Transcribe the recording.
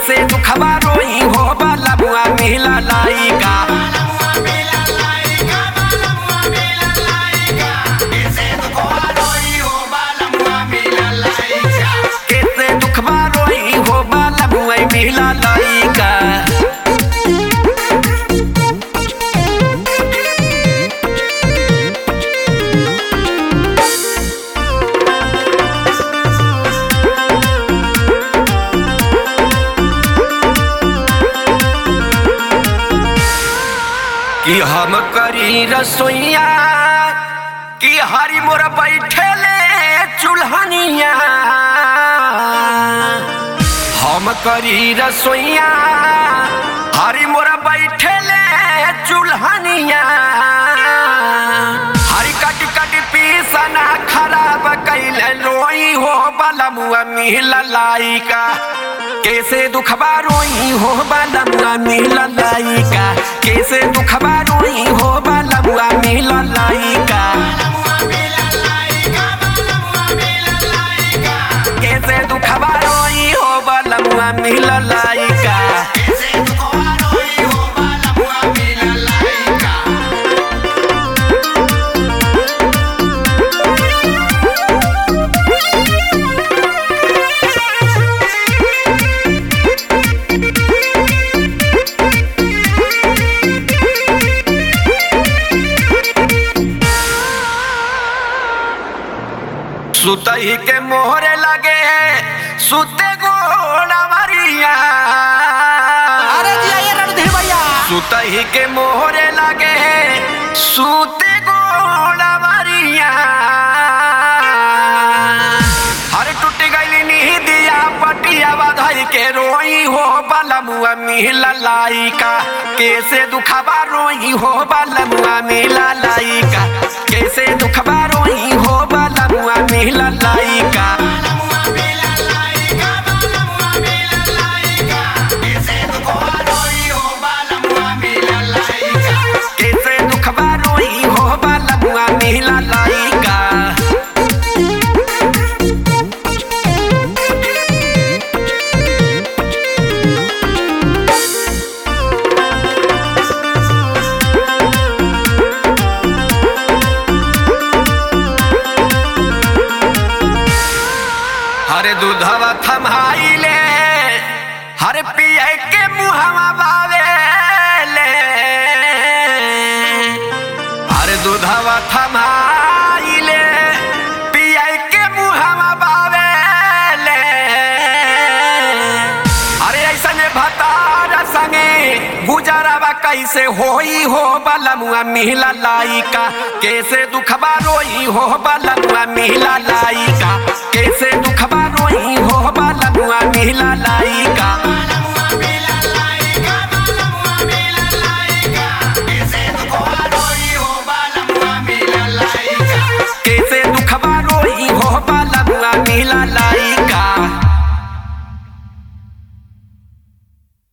कैसे दुखबा रोई हो बाला बुआ मिला लाइका कैसे दुखबा रोई हो बाला बुआ मिला लाइका कि हम करी रसोइया कि हरी मोर बैठेले चूल्हनिया हम करी रसोइया हरी मोर बैठेले चूल्हनिया हरी कटी कटी पीसना खराब कैले रोई हो बलमुआ मिल लाइका कैसे दुखबा रोई हो बलमुआ मिल लाइका कैसे दुखबा रोई हो बलमुआ मिल लाइका कैसे दुखबा रोई हो बलमुआ मिल लाइका सुतही के मोहरे लगे सुते गोड़ा मरिया अरे जी आइए रणधीर भैया सुतही के मोहरे लगे सुते गोड़ा मरिया हर टूट गई नीदिया पटिया बधाई के रोई हो बलमुआ मिला लाइका कैसे दुखबा रोई हो बलमुआ मिला लाइका कैसे दुखबा रोई हो बलमुआ मिला लाइका कैसे दुखबा रोई हो बलमुआ मिला लाइका हरे दूधवा थमाइले हरे पिए के मुहवा बावेले हरे दूधवा थमाइले पिए के मुहवा बावेले अरे ऐसने भतार संगे गुजरवा कैसे होई हो बलमुआ मिला लाइका कैसे दुखबा रोई हो बलमुआ मिला लाइका कैसे दुखबा रोई हो बलमुआ मिला लाइका